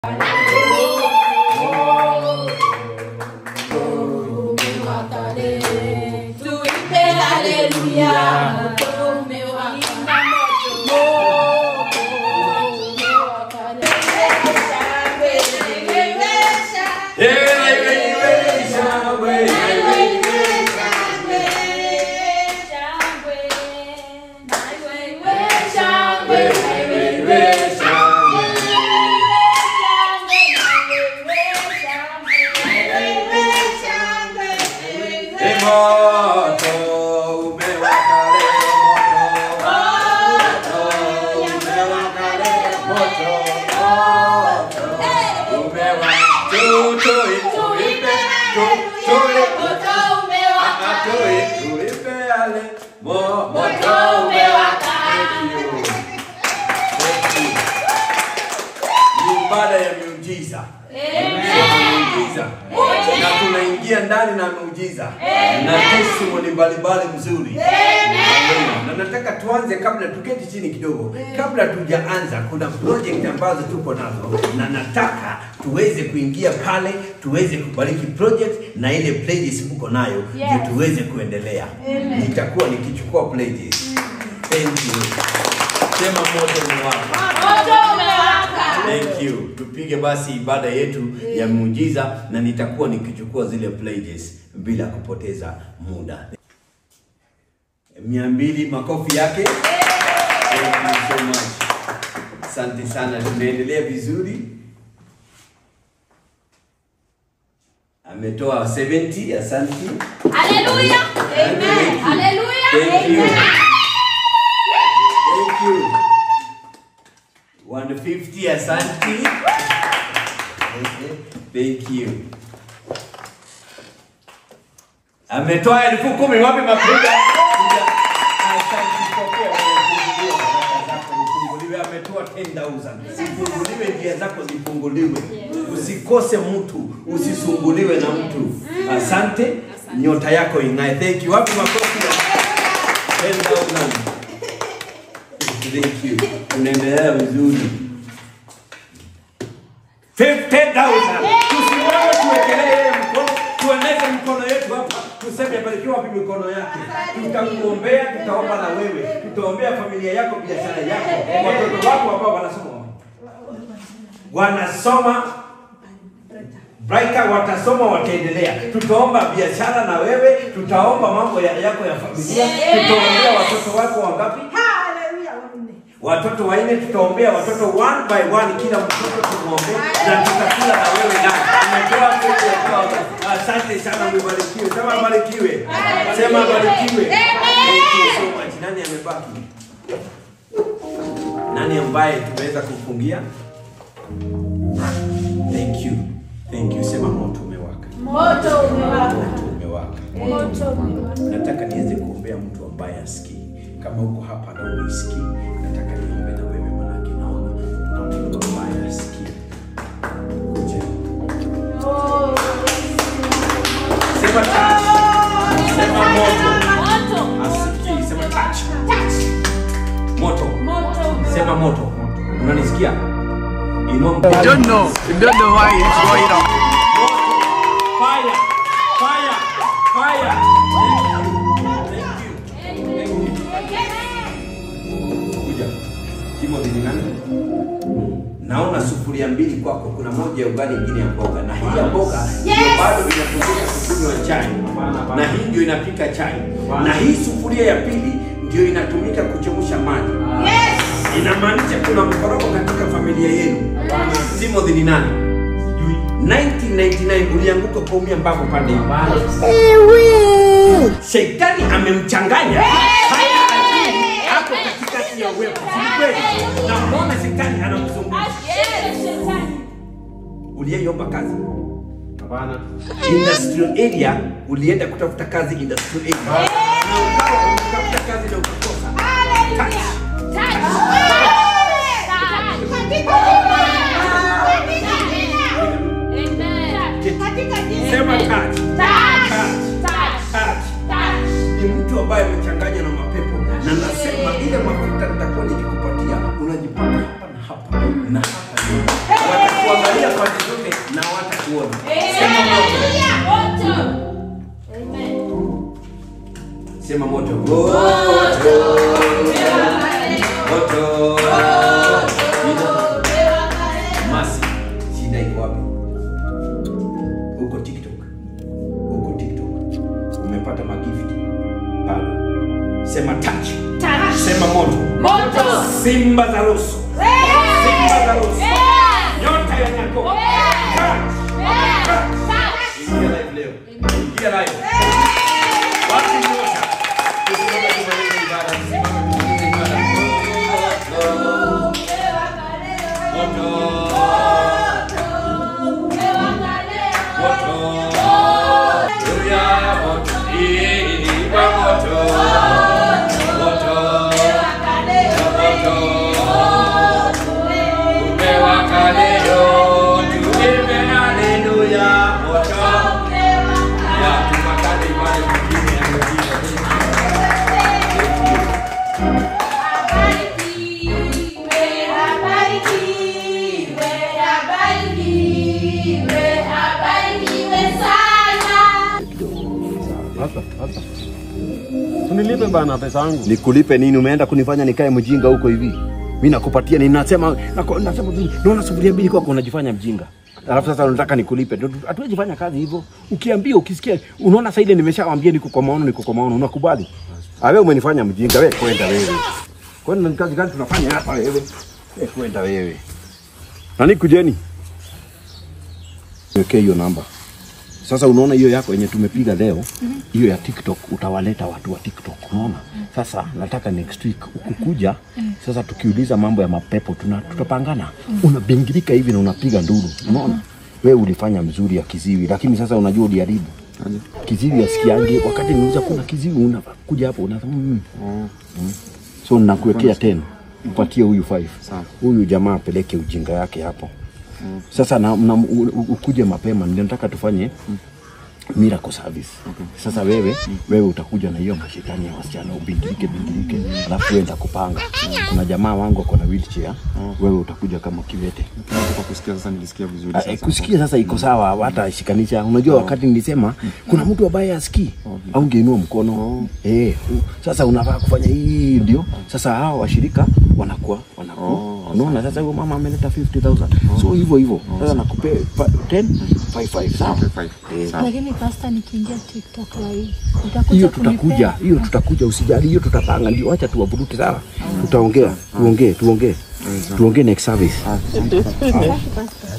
Tuimbe haleluya, mtume wa Ibada ya miujiza. Miujiza. Na tunaingia ndani na miujiza na testimony mbalimbali mzuri. Amen. Na nataka tuanze kabla tuketi chini kidogo. Kabla tujaanza kuna project ambazo tupo nazo na nataka tuweze kuingia pale tuweze kubariki project na ile pledges mko nayo ndio Yes. tuweze kuendelea. Nitakuwa nikichukua pledges. Thank you. Sema moto ni wako. Thank you. Tupige basi ibada yetu ya muujiza na nitakuwa nikichukua zile pledges bila kupoteza muda. Mia mbili makofi yake. Thank you so much. Asante sana, tunaendelea vizuri. Ametoa 70, asante. Haleluya. Amen. Haleluya. Thank you. Amen. Thank you. 150, asante. Thank you. Ametoa elfu kumi wapi mapiga? Asante pokea ufunguliwe baraka zako ufunguliwe. Ametoa 10,000. Ufunguliwe njia zako zifunguliwe. Usikose mtu, usisumbuliwe na mtu. Asante. Nyota yako ing'ae. Thank you. Wapi makofi ya 10,000? Thank you. Unaendelea vizuri. 50,000. Tusimame tuwekelee yeye mkono, tueneze mikono yetu hapa, tuseme barikiwa wapi mikono yake. Tutakuombea, tutaomba na wewe, tutaombea familia yako, biashara yako, watoto wako ambao wanasoma wanasoma Brighter watasoma wataendelea. Tutaomba biashara na wewe, tutaomba mambo ya, yako ya familia, tutaombea watoto wako wangapi? watoto wanne tutaombea watoto one by one kila mtoto tumuombee na tutakula na wewe ndani umetoa kitu ya kwako. asante sana umebarikiwe sema barikiwe sema barikiwe Thank you so much. nani amebaki nani ambaye tumeweza kufungia thank you thank you sema moto umewaka Moto umewaka. moto umewaka Moto umewaka. nataka niweze kuombea mtu ambaye asikii kama uko hapa na unisikii nataka niombe na wewe manake naona kuna mtu ambaye asikii kuja Oh. sema touch sema moto Moto. asikii sema touch moto Moto. sema moto unanisikia inua mkono You don't know. You don't know why it's going on. Fire! Fire! Fire! Thank you. Thank you. Thank you. Kuja. Timothy ni nani? Naona sufuria mbili kwako, kuna moja ya ugali, ingine ya mboga, na hii ya mboga ndio bado inatumika kukunywa chai, na hii ndio inapika chai, na hii sufuria ya pili ndio inatumika kuchemsha maji. Inamaanisha kuna mkorogo katika familia yenu. Timothy ni nani? 1999 ulianguka kuumia mbavu pande hiyo. Shetani amemchanganya haya ajili hapo katikati ya uwepo. Si kweli? Na mbona shetani anamzungusha? Uliyeiomba kazi industrial area, ulienda kutafuta kazi industrial area na ukawa umetafuta kazi na ukakosa. Touch. Sema touch. Touch. Ni mtu ambaye amechanganya na mapepo, na nasema ile mafuta nitakuwa nikikupatia unajipaka hapa na hapa na hapa. Watakuangalia pande zote na watakuona. Sema moto. Sema moto. Moto. Moto. Masi, shida iko wapi? Uko TikTok. Uko TikTok. Umepata magifti. Bado. Sema touch. Sema moto. Simba za Rusu. Simba za Rusu. Nyota ya Yakobo. Touch. Ingia live leo. Ingia live. Wapi nyota? Tusimame tumalize ibada. Tusimame tumalize ibada. Moto. Moto. Haleluya. Moto. Iba moto. Moto. Moto. Umewaka leo. Tuimbe haleluya. Moto. Ya, tupatane ibada nyingine ya kujibu. Tunilipe bana pesa yangu. Nikulipe nini? Umeenda kunifanya nikae mjinga huko hivi? Mi nakupatia ni nasema nako- nasema vile, naona sufuria mbili kwako unajifanya mjinga. Alafu sasa unataka nikulipe. Ndio, Hatuwezi fanya kazi hivyo. Ukiambia ukisikia unaona sasa ile nimeshawambia niko kwa maono niko kwa maono unakubali? Ah, wewe umenifanya mjinga wewe kwenda wewe. Kwani ni kazi gani tunafanya hapa wewe? Wewe kwenda wewe. Nani kujeni? Wekee hiyo namba. Sasa unaona hiyo yako yenye tumepiga leo, hiyo ya TikTok utawaleta watu wa TikTok, unaona? Sasa nataka next week ukukuja, sasa tukiuliza mambo ya mapepo tuna, tutapangana. Unabingirika hivi na unapiga nduru, unaona? Wewe ulifanya mzuri ya kiziwi, lakini sasa unajua uliharibu. Kiziwi asikiange, wakati niuliza kuna kiziwi unakuja hapo unasema mm. Mm. So nakuwekea 10. Upatie huyu 5. Huyu jamaa apeleke ujinga yake hapo. Sasa na, na, u- u- ukuje mapema, ndio nataka tufanye miracle service. Sasa wewe wewe utakuja na hiyo mashetani ya wasichana ubingirike bingirike, alafu wewe kupanga. Kuna jamaa wangu ako na wheelchair, wewe utakuja kama kiwete. Kwa kusikia sasa nilisikia vizuri Ah, eh, sasa. kusikia sasa iko sawa, hata shikanisha. Unajua wakati nilisema kuna mtu ambaye asikii au ngeinua mkono eh, u- sasa unafaa kufanya hii ndio. Sasa hao washirika wanakuwa wanakuwa unaona. Sasa huyo mama ameleta 50000 so hivyo hivyo. Sasa nakupe pa- 10 55 sawa. Five. Eh, Lakini pasta, nikiingia TikTok live utakuja hiyo kunipea? tutakuja, hiyo tutakuja, usijali, hiyo tutapanga, ndio. Acha tuwavurute sawa, tutaongea, tuongee, tuongee, tuongee next service. Asante, pasta.